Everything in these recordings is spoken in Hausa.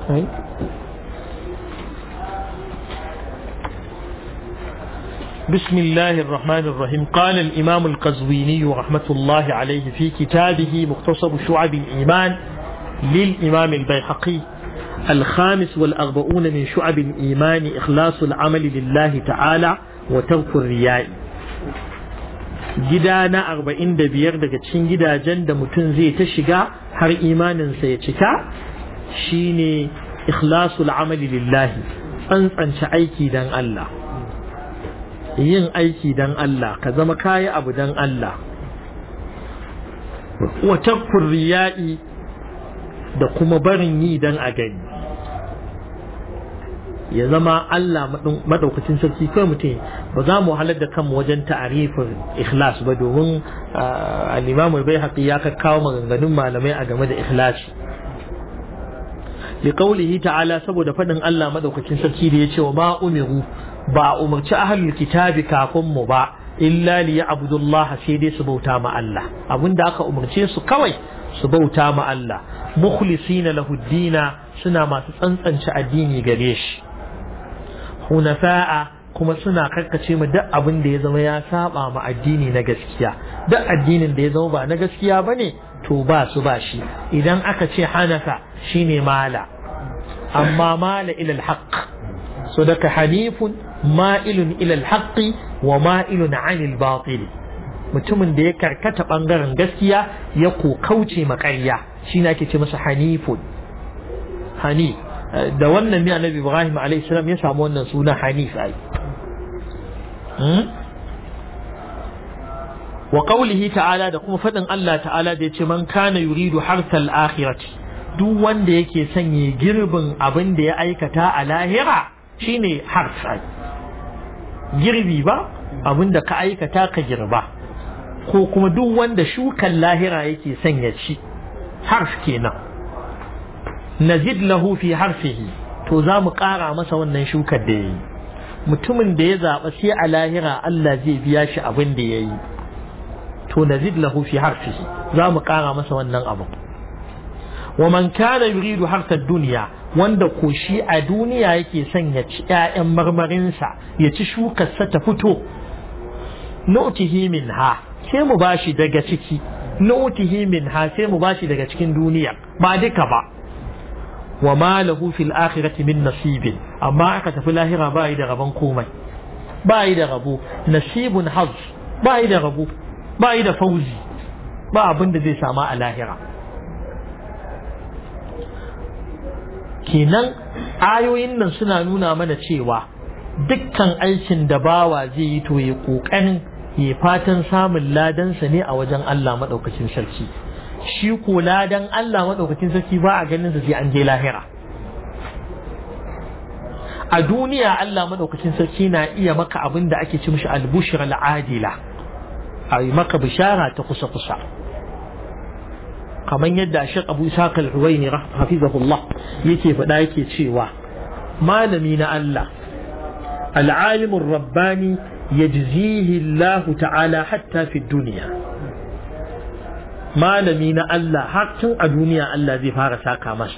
بسم الله الرحمن الرحيم قال الإمام القزويني رحمة الله عليه في كتابه مختصر شعب الإيمان للإمام البيحقي الخامس والأربعون من شعب الإيمان إخلاص العمل لله تعالى وترك الرياء gida na arba'in da biyar daga cikin gidajen da mutum zai ta shiga har imaninsa ya cika shine ikhlasul amali lillahi tsantsance aiki dan Allah yin aiki dan Allah ka zama kayi abu dan Allah wa takfur riya'i da kuma barin yi dan a gani ya zama Allah madaukakin sarki kai mutum ba za mu halar da kanmu wajen ta'arifin ikhlas ba domin al-Imam al-Baihaqi ya kawo maganganun malamai a game da ikhlasi li qawlihi ta'ala saboda fadin Allah madaukakin sarki da yace wa ma umiru ba umarci ahlul kitabi kafin mu ba illa li ya'budullah sai dai su bauta ma Allah abinda aka umarce su kawai su bauta ma Allah mukhlisina lahu dina suna masu tsantsance addini gare shi hunafa'a kuma suna karkace mu duk abin da ya zama ya saba ma addini na gaskiya duk addinin da ya zama ba na gaskiya bane to ba su ba shi idan aka ce hanafa shine mala amma mala ila alhaq so daga hanifun ma'ilun ila alhaqi wa ma'ilun anil batil mutumin da ya karkata bangaren gaskiya ya ko kauce makarya shine ake ce masa hanifun hanif da wannan ne annabi Ibrahim alayhi salam ya samu wannan suna Hanif ai wa qawlihi ta'ala da kuma fadin Allah ta'ala da yace man kana yuridu harsal akhirati duk wanda yake sanye girbin abin da ya aikata a lahira shine hars girbi ba abin da ka aikata ka girba ko kuma duk wanda shukan lahira yake sanya ci harf kenan nazid lahu fi harfihi to za mu ƙara masa wannan shukar da ya yi mutumin da ya zaɓa sai a lahira Allah zai biya shi abin da ya yi to nazid lahu fi harfihi za mu ƙara masa wannan abu wa man kana yuridu harkar duniya wanda ko shi a duniya yake son ya ci ƴaƴan marmarinsa ya ci shukarsa ta fito nu'tihi minha sai mu bashi daga ciki nu'tihi minha sai mu bashi daga cikin duniya ba duka ba wa ma lahu fil akhirati min nasibin amma aka tafi lahira ba yi da rabon komai ba yi da rabo nasibun haz ba yi da rabo ba yi da fauzi ba abin da zai sama a lahira kenan ayoyin nan suna nuna mana cewa dukkan aikin da bawa zai yi to ya kokarin ya fatan samun ladansa ne a wajen Allah maɗaukacin sarki shi ko ladan Allah maɗaukacin sarki ba a ganin sa sai an je lahira a duniya Allah maɗaukacin sarki na iya maka abin da ake ci mishi albushir al'adila a yi maka bishara ta kusa kusa kamar yadda Sheikh Abu Ishaq al-Huwaini hafizahullah yake faɗa yake cewa malami na Allah al-alimur rabbani yajzihi Allah ta'ala hatta fi duniya malami na Allah har tun a duniya Allah zai fara saka masa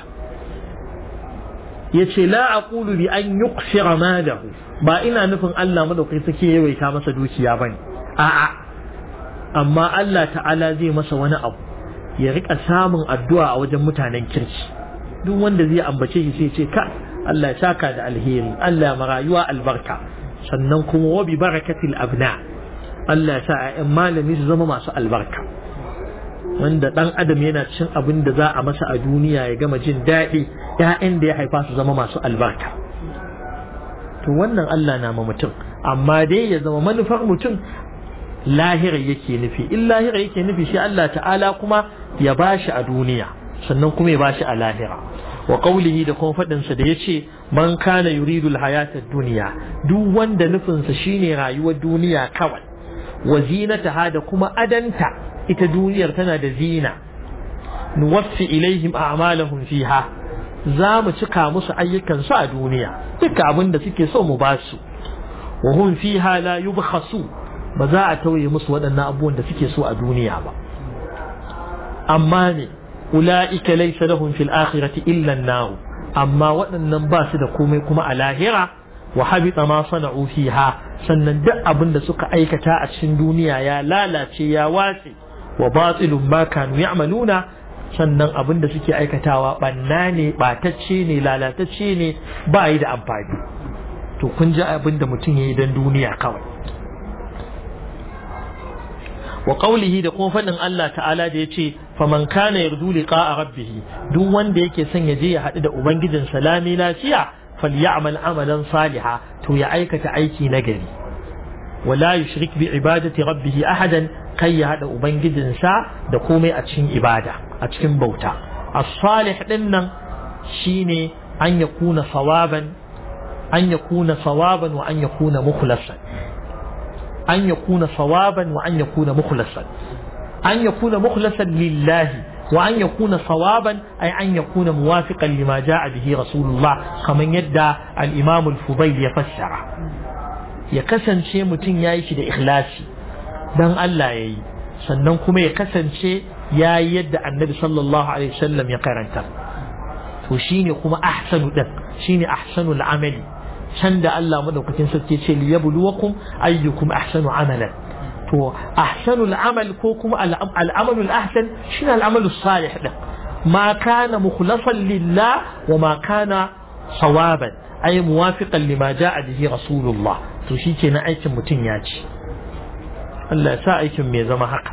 yace la aqulu bi an yuqsira malahu ba ina nufin Allah madaukai sake yawaita masa dukiya bane a'a amma Allah ta'ala zai masa wani abu ya rika samun addu'a a wajen mutanen kirki duk wanda zai ambace shi sai ce ka Allah ya saka da alheri Allah ma rayuwa albarka sannan kuma wa bi barakatil abna Allah ya sa ƴaƴan malami su zama masu albarka wanda dan adam yana cin abin da za a masa a duniya ya gama jin daɗi ƴaƴan da ya haifa su zama masu albarka to wannan Allah na ma mutum amma dai ya zama manufar mutum lahira yake nufi in lahira yake nufi shi Allah ta'ala kuma ya bashi a duniya sannan kuma ya bashi a lahira wa qawlihi da kuma fadin sa da yace man kana yuridu alhayata ad-dunya duk wanda nufin sa shine rayuwar duniya kawai wa zinataha da kuma adanta ita duniyar tana da zina nuwaffi ilaihim a'malahum fiha za mu cika musu ayyukan su a duniya duka abin da suke so mu ba su wa hum fiha la yubkhasu ba za a tauye musu waɗannan abubuwan da suke so a duniya ba amma ne ula'ika laysa lahum fil akhirati illa an amma waɗannan ba su da komai kuma a lahira wa habita ma sana'u fiha sannan duk abin da suka aikata a cikin duniya ya lalace ya watse wa batilun ma kanu ya'maluna sannan abin da suke aikatawa banna ne batacce ne lalatacce ne ba yi da amfani to kun ji abin da mutum ya yi don duniya kawai wa qawlihi da kuma faɗin Allah ta'ala da yace faman kana yardu liqa'a rabbih duk wanda yake son ya je ya haɗu da ubangijin salami lafiya falyamal amalan saliha to ya aikata aiki na gari wala yushrik bi ibadati rabbih ahadan kai ya haɗa ubangijinsa da komai a cikin ibada a cikin bauta as-salih din nan shine an yakuna sawaban an yakuna sawaban wa an yakuna mukhlasan أن يكون صوابا وأن يكون مخلصا أن يكون مخلصا لله وأن يكون صوابا أي أن يكون موافقا لما جاء به رسول الله كما يدعى الإمام الفضيل يفسر يكسن شيء متين يعيش إخلاصي دان الله يي sannan kuma ya kasance ya yi yadda annabi sallallahu alaihi wasallam ya karanta to shine kuma ahsanu din shine ahsanul amali can da Allah madaukakin sarki ce li yabluwakum ayyukum ahsanu amalan to ahsanul amal ko kuma al'amalul ahsan shine al'amalus salih din ma kana mukhlasan lillah wa ma kana sawaban ay muwafiqan lima jaa bihi rasulullah to shikenan aikin mutum ya ci Allah ya sa aikin mai zama haka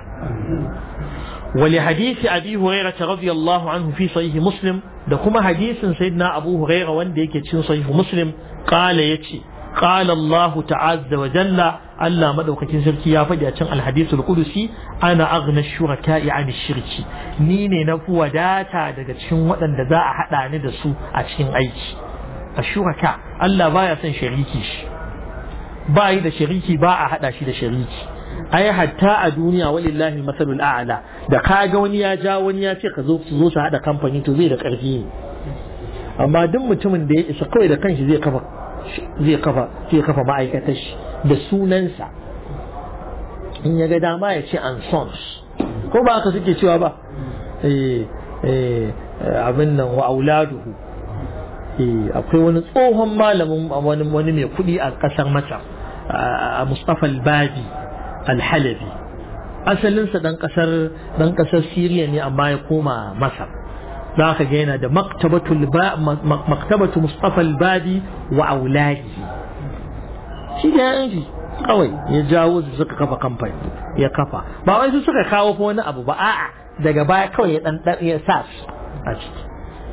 ولحديث أبي هريرة رضي الله عنه في صحيح مسلم da kuma hadisin sayyidina Abu Huraira wanda yake cikin sahih Muslim qala yace qala Allah ta'azza wa jalla Allah madaukakin sarki ya faɗi a cikin al-hadithul qudusi ana aghna shuraka'i an shirki ni ne na fi wadata daga cikin waɗanda za a haɗa ni da su a cikin aiki a shuraka Allah baya son shariki shi ba yi da shariki ba a haɗa shi da shariki ai hatta a duniya walillahi masalul a'la da kaga wani ya ja wani ya ce ka zo su zo su hada kamfani to zai da karfi ne amma duk mutumin da ya isa kawai da kanshi zai kafa zai kafa zai kafa ma'aikatar shi da sunansa in ya ga dama ya ce an sons ko ba haka suke cewa ba eh eh abin nan wa auladuhu eh akwai wani tsohon malamin wani wani mai kuɗi a ƙasar Masar a Mustafa al-Badi alhalabi asalinsa dan kasar dan kasar Siriya ne amma ya koma Masar za ka ga yana da maktabatul maktabatu Mustafa al-Badi wa auladi shi da yanki kawai ya jawo su suka kafa kamfani ya kafa ba wai su suka kawo ko wani abu ba a'a daga baya kawai ya dan ya sa a ciki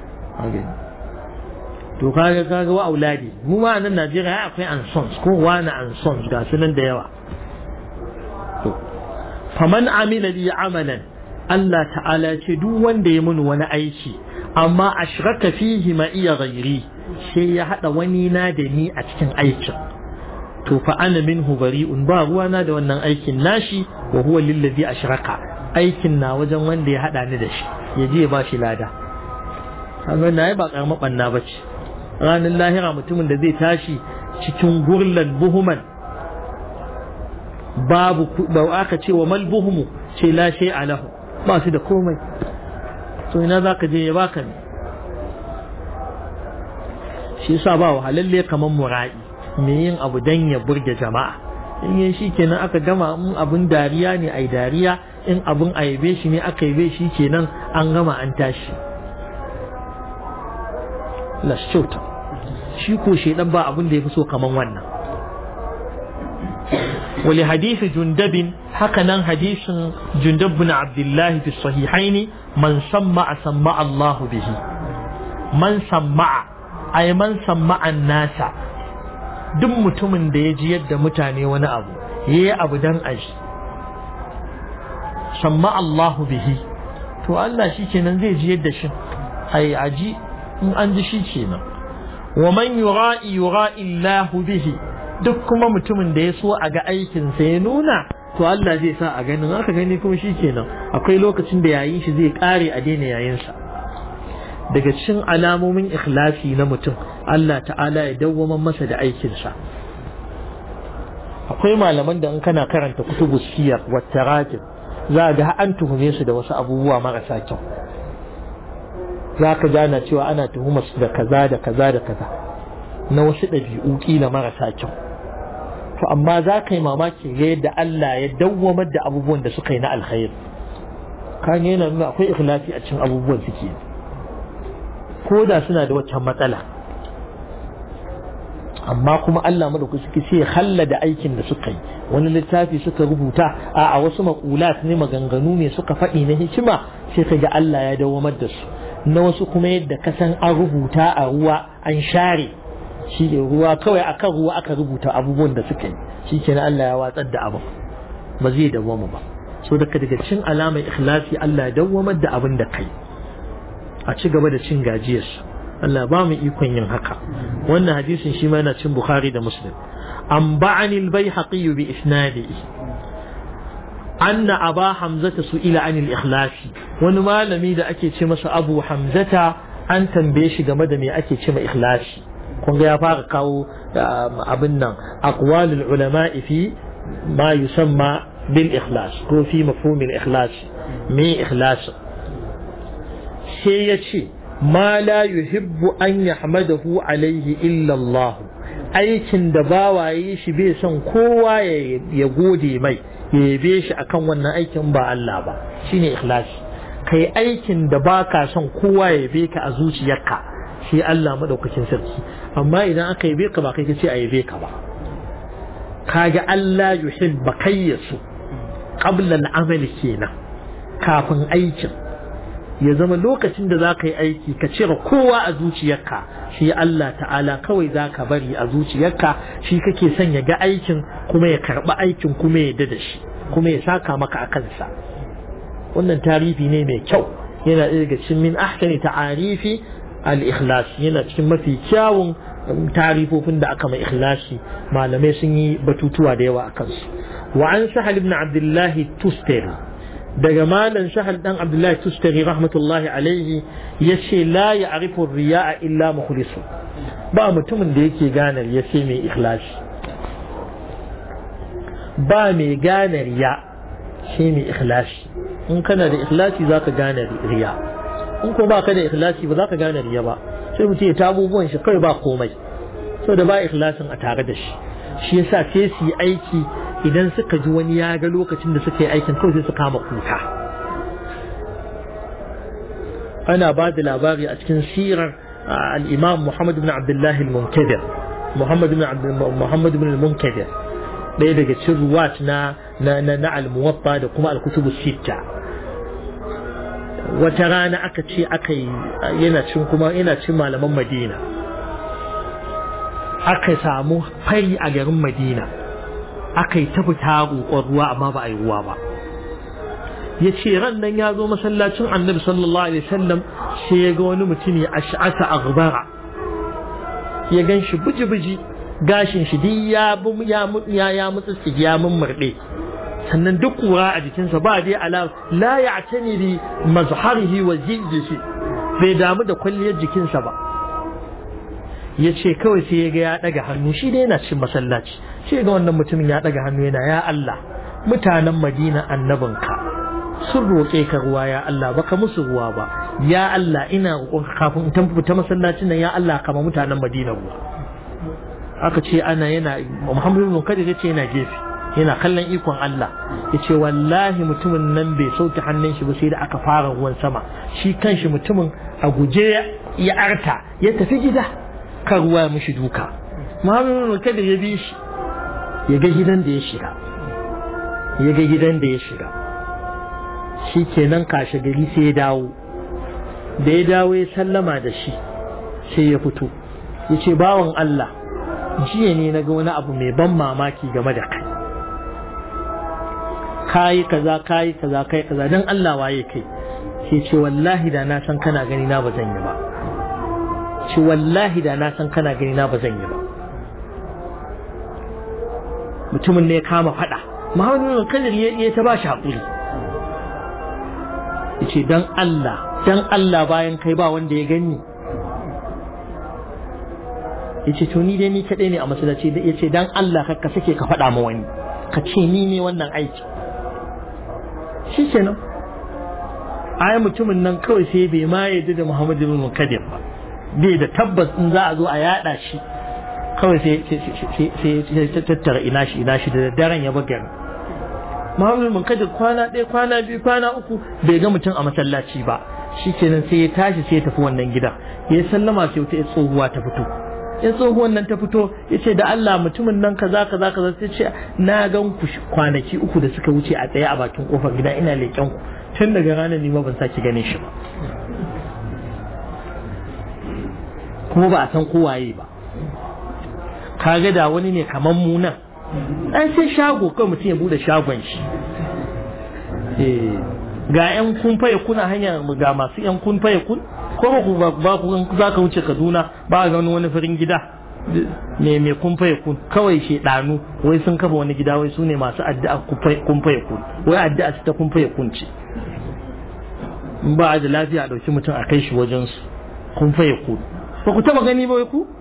to kaga kaga wa auladi mu ma nan Najeriya akwai ansons ko wani ansons ga su nan da yawa faman amila li amalan Allah ta'ala ce duk wanda ya muni wani aiki amma ashraka fihi ma iya ghairi sai ya hada wani na da ni a cikin aikin to fa ana minhu bari'un ba ruwana da wannan aikin nashi wa huwa lillazi ashraka aikin na wajen wanda ya hada ni da shi ya je ba shi lada kaga na ba karamar banna bace ranar lahira mutumin da zai tashi cikin gurlan buhuman babu ba aka ce wa malbuhumu ce la shay alahu ba su da komai to ina za ka je ya baka ne shi yasa ba wahalalle kamar mura'i me yin abu dan ya burge jama'a in yin shi kenan aka gama in abun dariya ne ai dariya in abun aibe shi ne aka yabe shi kenan an gama an tashi lashauta shi ko shedan ba abun da ya fi so kaman wannan ولحديث جندب هكذا حديث جندب بن عبد الله في الصحيحين من سمع سمع الله به من سمع أي من سمع الناس duk mutumin da ya ji yadda mutane wani abu ya yi abu don aji samma Allahu bihi to Allah shi kenan zai ji yadda shi ai aji in an ji shi kenan wa man yura'i yura'i Allahu bihi duk kuma mutumin da ya so a ga aikinsa ya nuna to Allah zai sa a ganin aka gani kuma shi kenan akwai lokacin da yayin shi zai kare a daina yayinsa daga cikin alamomin ikhlasi na mutum Allah ta'ala ya dawwama masa da aikinsa akwai malaman da in kana karanta kutubu siyar wa tarajim za ga an tuhume su da wasu abubuwa marasa kyau za ka gana cewa ana tuhumar su da kaza da kaza da kaza na wasu ɗabi'u kila marasa kyau to amma za ka yi mamaki ga yadda Allah ya dawwamar da abubuwan da suka yi na alkhairi kan yana nuna akwai ikhlasi a cikin abubuwan suke ko da suna da waccan matsala amma kuma Allah madauki suke sai halla da aikin da suka yi wani littafi suka rubuta a a wasu maƙulat ne maganganu ne suka faɗi na hikima sai ka ga Allah ya dawamar da su na wasu kuma yadda ka san an rubuta a ruwa an share shi ne ruwa kawai akan ruwa aka rubuta abubuwan da suka yi shi kenan Allah ya watsar da abin ba zai dawwama ba so daga daga cin alamar ikhlasi Allah ya dawwamar da abin da kai a ci gaba da cin gajiyarsu Allah ba mu ikon yin haka wannan hadisin shi ma yana cin Bukhari da Muslim an ba'ani al-Baihaqi bi isnadihi anna Aba Hamzata su'ila anil ikhlasi wani malami da ake ce masa Abu Hamzata an tambaye shi game da me ake ce ma ikhlasi kun ga ya fara kawo abin nan aqwalul ulama fi ma yusamma bil ikhlas ko fi mafhumil ikhlas me ikhlas sai ya ce ma la yuhibbu an yahmadahu alaihi illa Allah aikin da bawaye shi bai son kowa ya gode mai ya yabe shi akan wannan aikin ba Allah ba shine ikhlasi kai aikin da baka son kowa ya yabe ka a zuciyarka shi Allah madaukakin sarki amma idan aka yabe ka ba kai kace a yabe ka ba kaga Allah yuhibba kayyasu qabla al-amali kenan kafin aikin ya zama lokacin da za ka yi aiki ka cire kowa a zuciyarka shi Allah ta'ala kawai za ka bari a zuciyarka shi kake son ya ga aikin kuma ya karɓi aikin kuma ya da shi kuma ya saka maka a kansa wannan tarifi ne mai kyau yana ɗaya daga cikin min ahsani ta'arifi al-ikhlas yana cikin mafi kyawun tarifofin da aka mai ikhlasi malamai sun yi batutuwa da yawa a kansu wa an sahal ibn abdullahi tustari daga malam shahal dan abdullahi tustari rahmatullahi alaihi ya ce la ya arifu riya'a illa mukhlisu ba mutumin da yake gane ya ce mai ikhlasi ba mai gane riya shi mai ikhlasi in kana da ikhlasi za ka gane riya in ko ba ka da ikhlasi ba za ka gane riya ba sai mutum ya ta abubuwan shi kawai ba komai saboda ba ikhlasin a tare da shi shi yasa sai su yi aiki idan suka ji wani ya ga lokacin da suka yi aikin kawai sai su kama kuka ana ba da labari a cikin sirar al-imam Muhammad ibn Abdullah al-Munkadir Muhammad ibn Muhammad ibn al-Munkadir ɗaya daga cikin ruwat na na na al-Muwatta da kuma al-Kutub sitta wata rana aka ce aka yi yana cin kuma yana cin malaman Madina aka samu fari a garin Madina aka yi ta fita roƙon ruwa amma ba a yi ruwa ba ya ce ran nan ya zo masallacin annabi sallallahu alaihi wasallam sai ya ga wani mutum ya ash'ata aghbara ya gan shi buji-buji gashin shi duk ya ya ya mutsu ya mummurde sannan duk kura a jikinsa ba dai ala la ya'tani bi mazharihi wa jildihi bai damu da kwalliyar jikinsa ba ya ce kawai sai ya ga ya ɗaga hannu shi dai yana cin masallaci sai ga wannan mutumin ya ɗaga hannu yana ya Allah mutanen Madina annabinka sun roƙe ka ruwa ya Allah baka musu ruwa ba ya Allah ina roƙon kafin in fita masallacin nan ya Allah kama mutanen Madina ruwa aka ce ana yana Muhammadu bin Kadir ya ce yana gefe yana kallon ikon Allah ya ce wallahi mutumin nan bai sauke hannun shi ba sai da aka fara ruwan sama shi kanshi mutumin a guje ya arta ya tafi gida kan ruwa mishi duka muhammadu kada ya bi shi ya ga gidan da ya shiga ya ga gidan da ya shiga shi kenan kashe gari sai ya dawo da ya dawo ya sallama da shi sai ya fito ya ce bawan Allah jiya ne na ga wani abu mai ban mamaki game da kai kayi kaza kayi kaza kai kaza don Allah waye kai sai ce wallahi da na san kana gani na ba zan yi ba ce wallahi da na san kana gani na ba zan yi ba mutumin ne ya kama fada muhammadu bin kadir ya ta ba shi haƙuri ya ce don Allah don Allah bayan kai ba wanda ya gani ya ce to ni dai ni kaɗai ne a masallaci ya ce don Allah ka sake ka faɗa ma wani ka ce ni ne wannan aiki shi kenan ai mutumin nan kawai sai bai ma yadda da Muhammad ibn Munkadir ba bai da tabbas in za a zo a yada shi kawai sai sai tattara ina shi ina shi da daren ya buga Muhammad ibn Munkadir kwana ɗaya kwana biyu kwana uku bai ga mutum a masallaci ba shikenan sai ya tashi sai ya tafi wannan gida ya sallama sai wata tsohuwa ta fito in tsohuwan nan ta fito ya ce da Allah mutumin nan kaza kaza kaza sai ce na gan ku kwanaki uku da suka wuce a tsaye a bakin kofar gida ina leƙen ku tun daga ranar ni ma ban sake ganin shi ba kuma ba a san kowaye ba kaga da wani ne kamar mu nan an sai shago kawai mutum ya bude shagon shi ga yan kun faye kuna hanyar ga masu yan kun faye kun ko ku ba ku za ka wuce Kaduna ba ga wani farin gida me me kun faye kun kawai shedanu wai sun kafa wani gida wai su ne masu addu'a kun faye kun wai addu'a su ta kun faye kun ce in ba da lafiya a ɗauki mutum a kai shi wajen su kun faye kun ba ku taba gani ba wai ku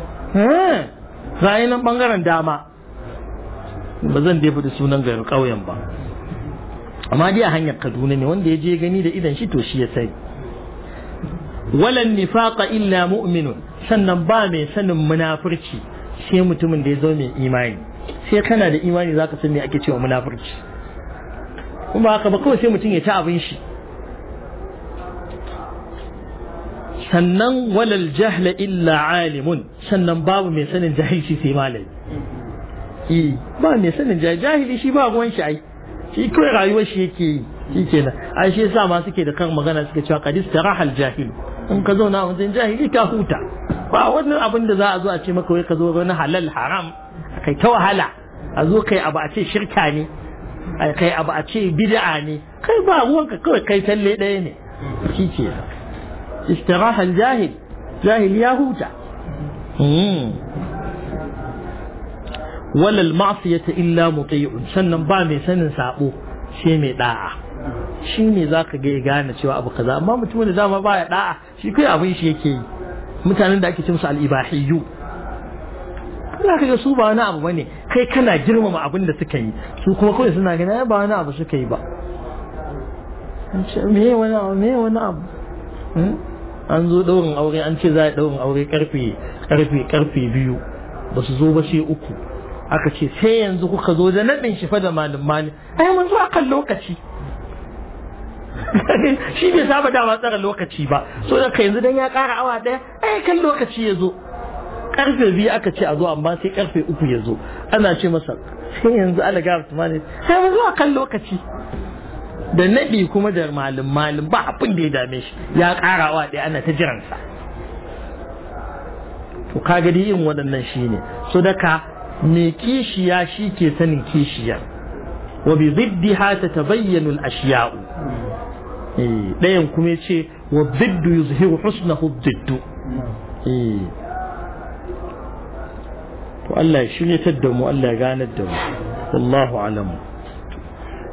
eh nan bangaren dama ba zan dai faɗi sunan garin ƙauyen ba amma dai a hanyar Kaduna ne wanda ya je gani da idan shi to shi ya sai walan nifaqa illa mu'minun sannan ba mai sanin munafurci sai mutumin da ya zo mai imani sai kana da imani zaka san me ake cewa munafurci kuma haka ba kawai sai mutum ya ta abin shi sannan walal jahla illa alimun sannan babu mai sanin jahilci sai malami eh ba mai sanin jahili shi ba ruwan shi ai shi kawai rayuwar shi yake yi shi kenan ai shi yasa ma suke da kan magana suke cewa qadis tarahal jahil in ka zauna a wajen jahili ka huta ba wannan abin da za a zo a ce maka wai ka zo wani halal haram kai ta wahala a zo kai abu a ce shirka ne kai abu a ce bid'a ne kai ba ruwanka kawai kai talle ɗaya ne shi ke istirahal jahil jahil ya huta walal ma'siyata illa muti'un sannan ba mai sanin sabo shi mai da'a shi ne za ka ga gane cewa abu kaza amma mutumin da dama baya da'a shi kai abin shi yake yi mutanen da ake ce musu al-ibahiyyu za ka ga su ba wani abu bane kai kana girmama abin da suka yi su kuma kawai suna gani ba wani abu suka yi ba me wani abu me wani abu an zo daurin aure an ce za a daurin aure karfe karfe karfe biyu ba su zo ba sai uku aka ce sai yanzu kuka zo da naɗin shi fa da malin malin ai mun zo akan lokaci shi bai saba dama tsara lokaci ba so da ka yanzu dan ya ƙara awa ɗaya ai kan lokaci ya zo karfe biyu aka ce a zo amma sai karfe uku ya zo ana ce masa sai yanzu ala gara tumani sai mun zo akan lokaci da naɗi kuma da malin malin ba abin da ya dame shi ya ƙara awa ɗaya ana ta jiransa to kaga dai yin waɗannan shine so da ka mai kishiya shi ke sanin kishiya wa bi ziddiha tatabayyanu al-ashya'u eh dayan kuma yace wa ziddu yuzhiru husnahu ziddu eh to Allah ya shiryatar da mu Allah ya ganar da mu wallahu alamu